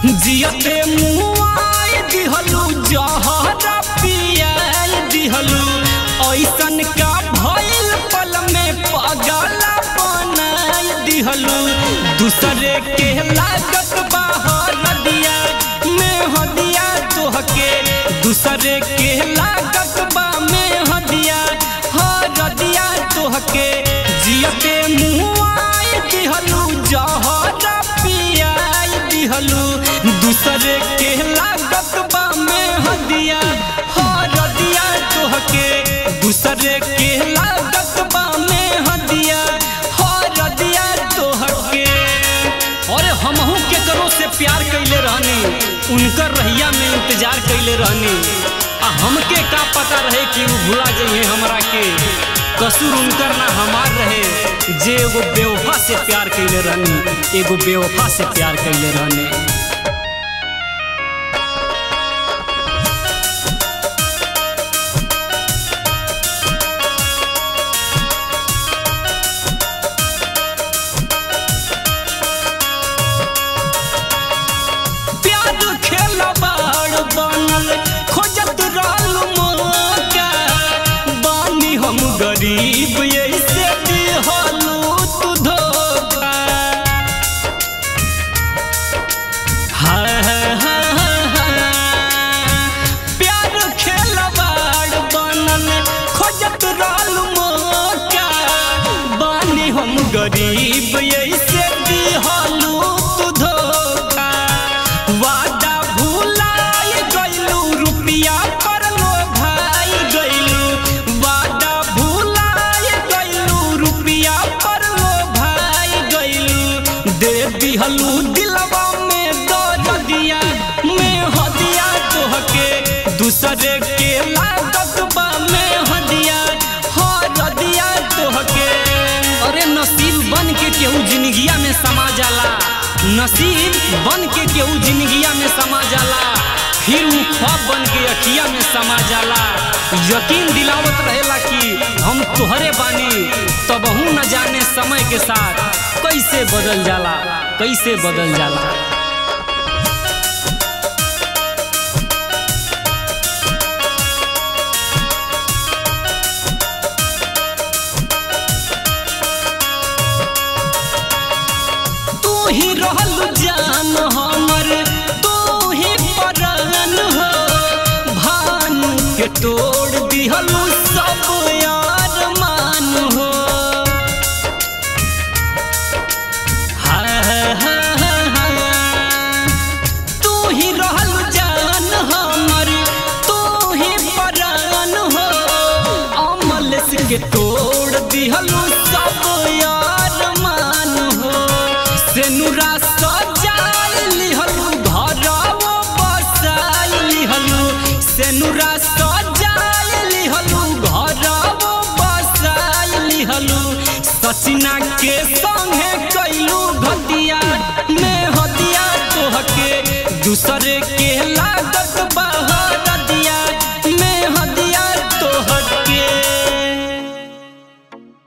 जियते मुआई दिहलू जहरा पियाई दिहलू ऐसन का भइल पल में पगला बनाई दिहलू दूसरे के लागत बाहर दिया में हदिया तोहके दूसरे के लागत बा में हदिया हर दिया तोहके जियते मुआई दिहलू जहरा पियाई दिहलू दूसरे के लागत बा में हदिया हर दिया तोहके दूसरे के लागत बा में हदिया हर दिया तोहके अरे हमहू के करो से प्यार कैले रहनी उनकर रहिया में इंतजार कैले रहनी आ हमके का पता रहे कि वो भुला जाइए हमरा के कसूर उनकर ना हमार रहे जे एगो बेवफा से प्यार कैले रहनी एगो बेवफा से प्यार कैले रहनी प्यार खेलबाड़ बनल खोजत रहल मौका बानी हम गरीब ऐसे दिहलू तू धोखा हाय हाय हाय हाय प्यार खेलबाड़ बनल खोजत रहल मौका बानी हम गरीब ऐसे दिहलू तू धोखा वादा भुलाय गइलू रुपिया पर लो भाई गइलू वादा भुलाय गइलू रुपिया पर लो भाई गइलू दे दिहलू दिलवा में दर्द दिया में हदिया तोहके दूसरे के लागत बा में हदिया हर दिया तोहके अरे नसीब बन के केहू जिंदगिया में समा जाला नसीब बन के केहू जिंदगिया में समा जाला फिर ऊ ख्वाब बन के अखिया में समा जाला यकीन दिलावत रहेला कि हम तोहरे बानी तबहू न जाने समय के साथ कैसे बदल जाला कैसे बदल जाला तू ही रहल जान हमर तू ही परान हो भान के तोड़ दिहलू सब यार मान हो हाय हाय हाय हाय। तू ही रहल जान हमर तू ही परान हो अमल के तोड़ दिहलू सब यार मान हो सेनुरा सजाल लिहलू घरवो बसाल लिहलू सेनुरा सजाल लिहलू घरवो बसाल लिहलू सचिना के संगे कैलू घटिया में हदिया तोहके दूसरे के ला